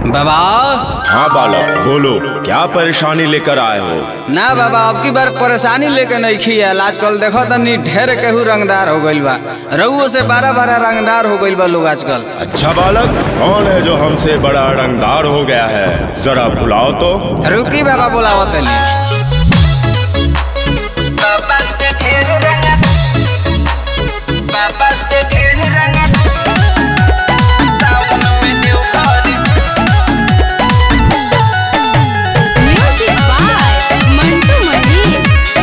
बाबा हाँ बालक बोलो क्या परेशानी लेकर आए हो ना बाबा अब की बार परेशानी लेके नहीं खियाल आजकल देखो तनी ढेर केहू रंगदार हो गइल बा रउओ से बारह बारह रंगदार हो गइल बा लोग आजकल अच्छा बालक कौन है जो हमसे बड़ा रंगदार हो गया है जरा बुलाओ तो रुकी बाबा बोलावो तनी बाबा से ढेर रंगा बाबा से ढेर रंगा टाउन में देव घर Music by Mantu Mani.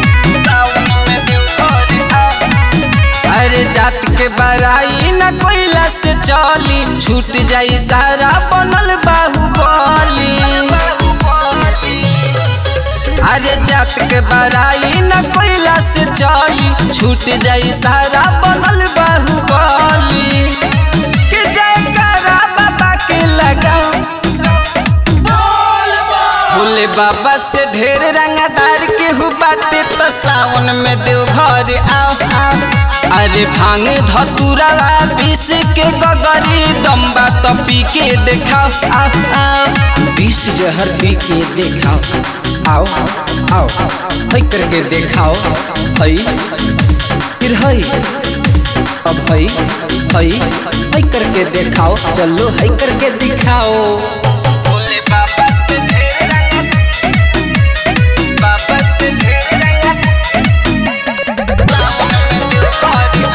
अरे जात के बराई न कोइला से चली छूट जाई सारा बनल बाहुबली अरे जात के बराई न कोइला से चली छूट जाई सारा बनल बाहुबली के जयकारा बाबा के लगा भोले बाबा से ढेर रंगदार के हु बाटे तो सावन में देव घर आओ आओ अरे भांग धतुरा बीस के गगरी दम्बा तो पी के देखाओ आओ आओ बीस जहर पी के देखाओ आओ आओ हई करके देखाओ हई फिर हई अब हई हई हई करके देखाओ चलो हई करके दिखाओ भोले बाबा से ढेर रंगा बाबा से ढेर रंगा सावन में दिल खारी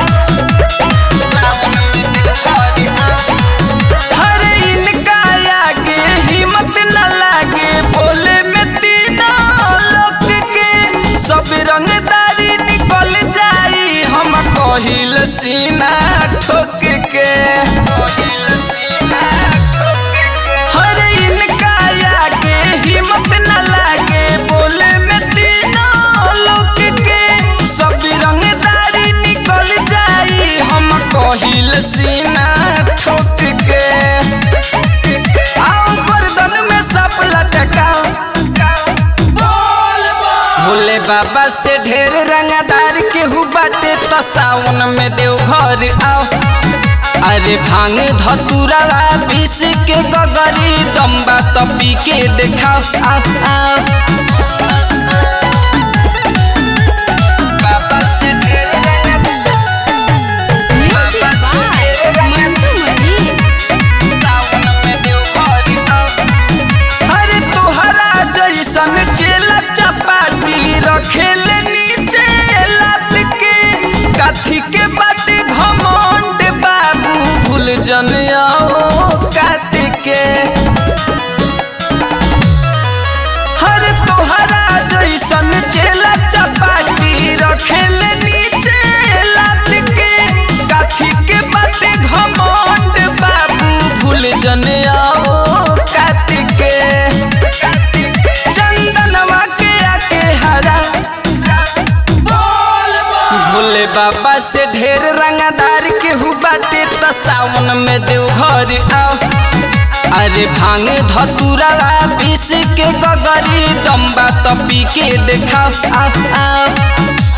सावन में दिल खारी हरे इनका आगे हिम्मत न लागे बोले में तीनों लोग के सब रंगदारी निकल जाई हम कहिल सीना ठोक के कहिल सीना ठोक के हरे इनका आगे हिम्मत न लागे बोले में तीनों लोग के सब रंगदारी निकल जाई हम कहिल सीना ठोक के आओ गर्दन में सब लटकाओ भोले बाबा से ढेर रंगदार के हु बाटे तो सावन में देव घर आओ अरे भांग धतुरा बीस के गगरी दम्बा तो पी के देखाओ आओ आओ बाबा से ढेर रंगदार Music by Mantu Mani. सावन में देव घर आओ अरे तोहरा जैसन चेला चपाटी रखेले नीचे लात के काथी के बाटे घमंड बाबू भूल जन आओ कात के हर तोहरा जैसन चेला चपाटी रखेले नीचे लात के काथी के बाटे घमंड बाबू भूल जन आओ कात के चंदनवा के आके हरा भोले बाबा से ढेर रंगदार के हु बाटे तो सावन में देव घर आओ अरे भांग धतुरा बीस के गगरी दम्बा तो पी के देखाओ आओ आओ